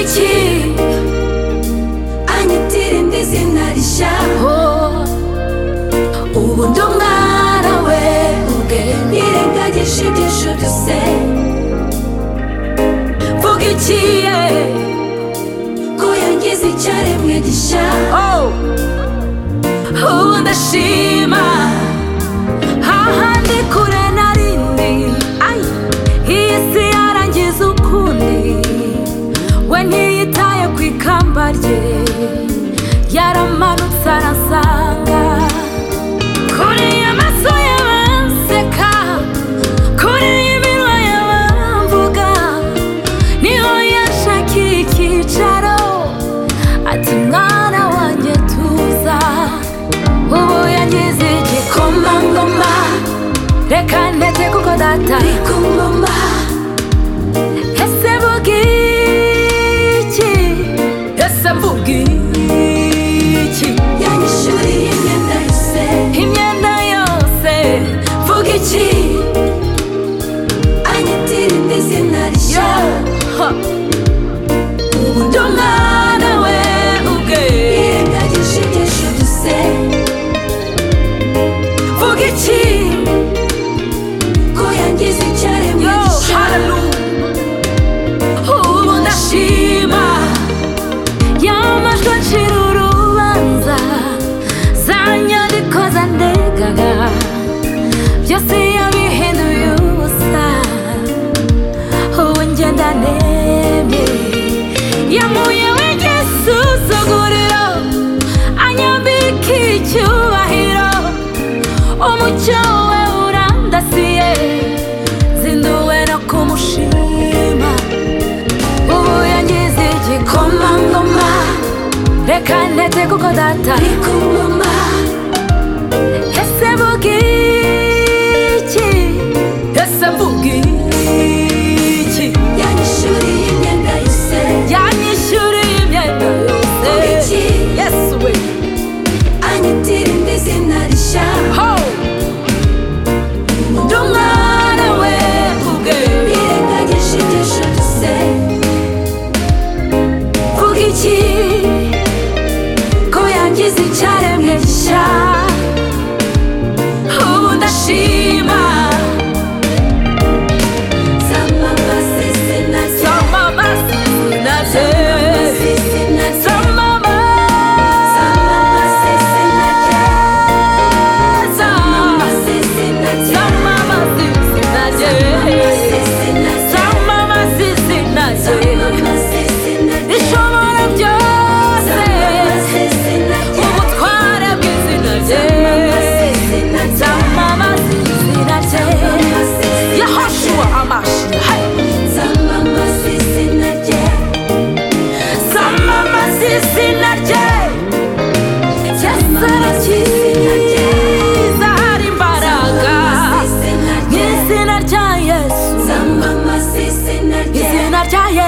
iki anyitira indi zina rishyaho ubu ndi umwana we ubwe nirengagije ibyinshi byose vuga iki ye ko yangize icyaremwe gishya ubu ndashima hahandi kure narindi ayi iyi si yarangiza ukundi we ntiyitaye ku ikamba rye yaramanutse arasanga kuri amaso y'abanseka kuri iminwa y'abamvuga niho yashakiye icyicaro ati mwana wanjye tuza ubu yangize igikomangoma reka ntete kuko data ari ku ngoma ese mvuga iki ese mvuga iki yanyishuriye imyenda yose imyenda yose mvuga iki anyitira indi zina rishya ubu ndi umwana we ubwe yirengagije ibyinshi byose mvuga iki ko yangize icyaremwe gishya ubu ndashima yamajwi acira urubanza za nyandiko zandegaga byose yabihinduye ubusa ubu ngenda nemye yamuye w'igisuzuguriro anyambika icyubahiro umucyo we urandasiye nzinduwe no kumushima ubu yangize igikomangoma reka ntete kuko data ari ku ngoma ese mvuga iki ese mvuga iki yanyishuriye imyenda yose yanyishuriye imyenda Mvuga yose iki? yesu we anyitira indi zina rishya ho ndumwana we ubwe birengagije ibyinshi byose vuga iki ko yangize icyaremwe gishya ubu ndashima zamamaza izina rye zamama naze zamamaza izina rye zamama zamamaza izina rye zamama zamamaza izina rye zamama naze zamamaza izina rye zamama naze zamamaza izina rye ishobora byose zamamaza izina rye ubutware bw'izina zamamaza rye izina rye zamama izina rye zamamaza izina rye yahoshua amashi zamamaza izina rye zamamaza izina rye zamamaza izina rye cyiza hari imbaraga zamamaza izina mu rye izina rya yesu zamamaza izina rye izina rya